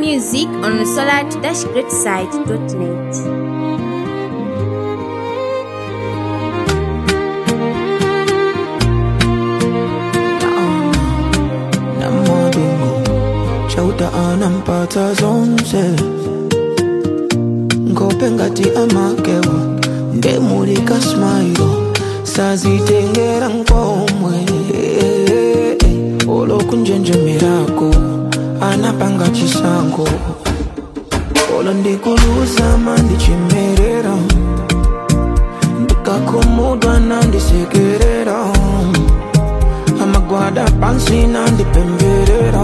music on solar-greatside.net. namadungu chauta anampata zonse ngope ngati amakewa ndemulika smailo sazitengera nkomwe olokunjenjemerako anapanga chisango olo ndikuluzama ndichimerera ndikakhumudwa nandisekerera amagwada pansi nandipemberera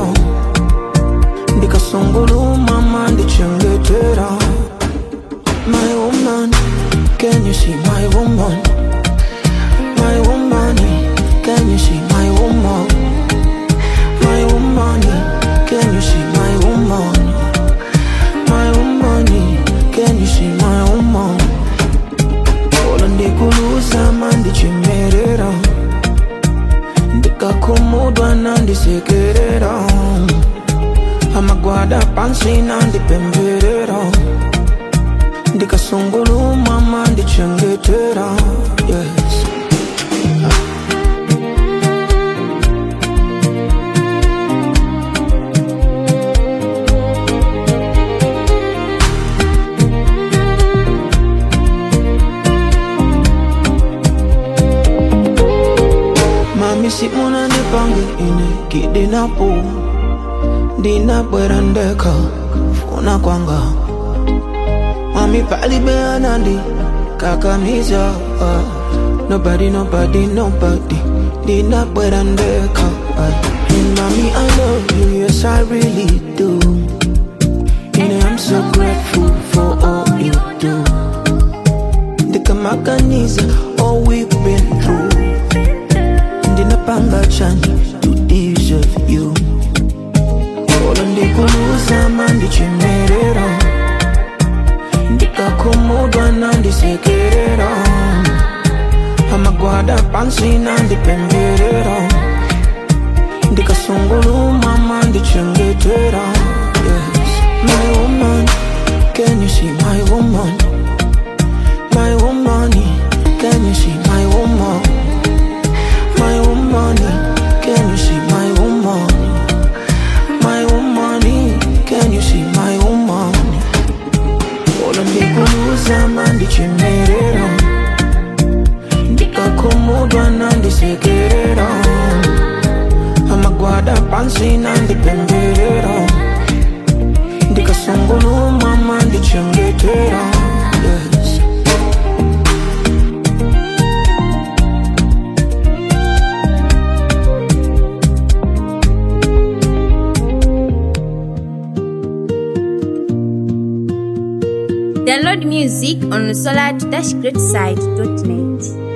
ndikasungulumama ndichengetera my woman can you see my woman my woman can you see my woman my woman can you see my woman my woman can you see my woman olo ndikuluzama ndichimerera ndikakhumudwa nandisekerera amagwada pansi nandipemberera ndikasungulumama ndichengetera yes. mami si unanipange ine kidinapo ndinabwera ndeka funa kwanga mami palibeanandi kakamiza uh, nobody nobody nobody ndinabwera ndeka uh, and mami i love you yes i really do and i'm so grateful for all you do ndikamaganiza all we've been through ndinapanga chani to deserve you olo ndikuluzama ndichimerera ndikakhumudwa nandisekerera amagwada pansi nandipemberera ndikasungulumama ndichengetera yes. my woman can you see my woman my woman can you see my woman my woman, can you see my woman? My woman, can you see my woman? Olo ndikuluza ndichimerera ndikakhumudwa nandisekerera amagwada pansi nandipemberera ndikasungulumama ndichengetera yes. Download music on solar-greatside.net.